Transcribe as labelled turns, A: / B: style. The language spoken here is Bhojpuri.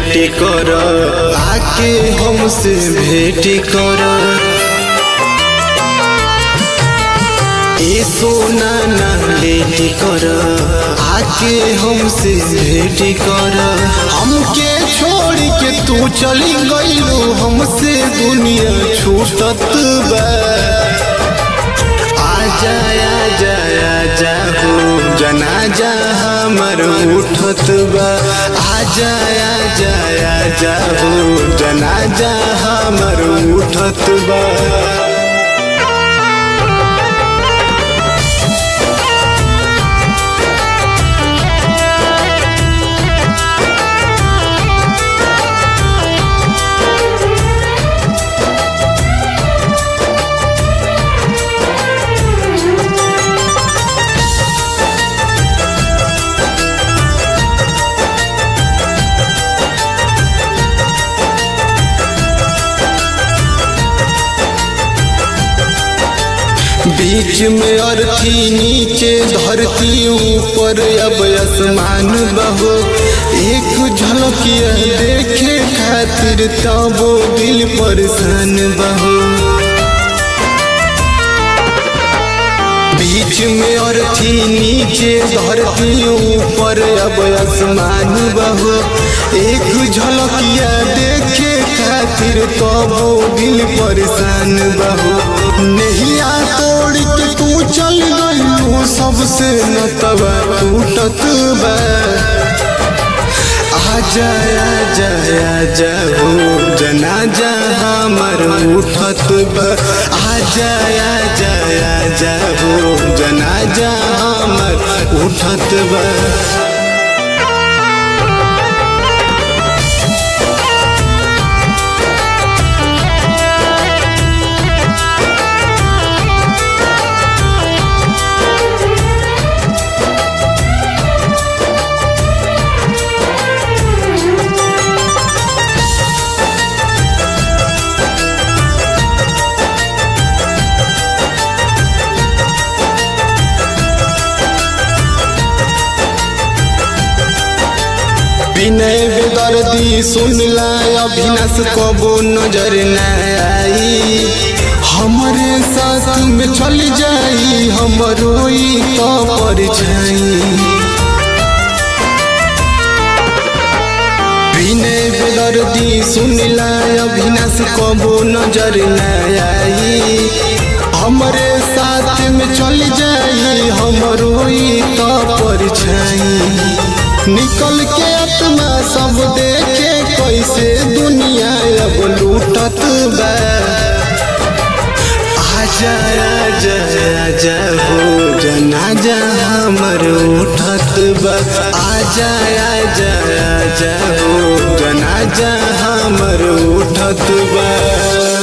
A: लेट कर आके हमसे भेंट कर ए सोना ना लेट कर आके हमसे भेंट कर हमके छोड़ के तू चली गईलो हमसे दुनिया छूटत बा आजा आजा आजा हो जनाजा हमर उठत बा आजा आजा आजा हो जनाजा हमर उठत बा बीच में अर्थी नीचे धरती ऊपर अब आसमान बहो एक झलकिया देखे खातिर तबो दिल परेशान बहो बीच में अर्थी नीचे धरती ऊपर अब आसमान बहो एक झलकिया देखे खातिर तबो दिल परेशान बहो नहिया तोड़ के तू चल गई सबसे नतबा टूटत बा आजा आजा आजा हो जनाजा हमर उठत बा आजा आजा आजा हो जनाजा हमर उठत बा विनय बेदर्दी सुनला अभिनाश कबो नजर न आई हमरे साथ में चल जाई हमरो ई तो परछाई विनय बेदर्दी सुनला अभिनाश कबो नजर न आई हमरे साथ में चल जाई हमरो ई तो परछाई निकल के आत्मा सब देखे कैसे दुनिया अब लूटत बा आजा आजा आजा हो जनाजा हमर उठत बा आजा आजा आजा हो जनाजा हमर उठत बा